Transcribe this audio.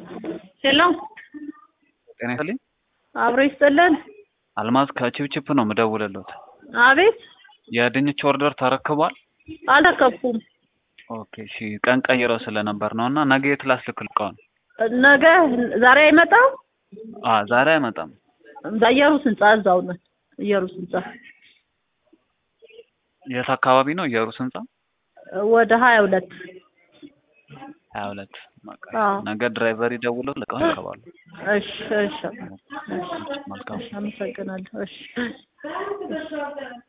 ሄሎ ጤና ይስጥልኝ። አብሮ ይስጥልን። አልማዝ ከቺፕቺፕ ነው የምደውልልዎት። አቤት የድንች ኦርደር ተረክቧል? አልተከፉም። ኦኬ እሺ። ቀን ቀይረው ስለነበር ነው እና ነገ የት ላስልክልህ እቃውን? ነገ ዛሬ አይመጣም። አ ዛሬ አይመጣም። በኢየሩስ ህንጻ እዛው ነን። ኢየሩስ ህንጻ የት አካባቢ ነው? ኢየሩስ ህንጻ ወደ ሀያ ሁለት ሀያ ሁለት አዎ። ነገ ድራይቨር ይደውለው ልቀው ይገባሉ። እሺ እሺ መልካም አመሰግናለሁ። እሺ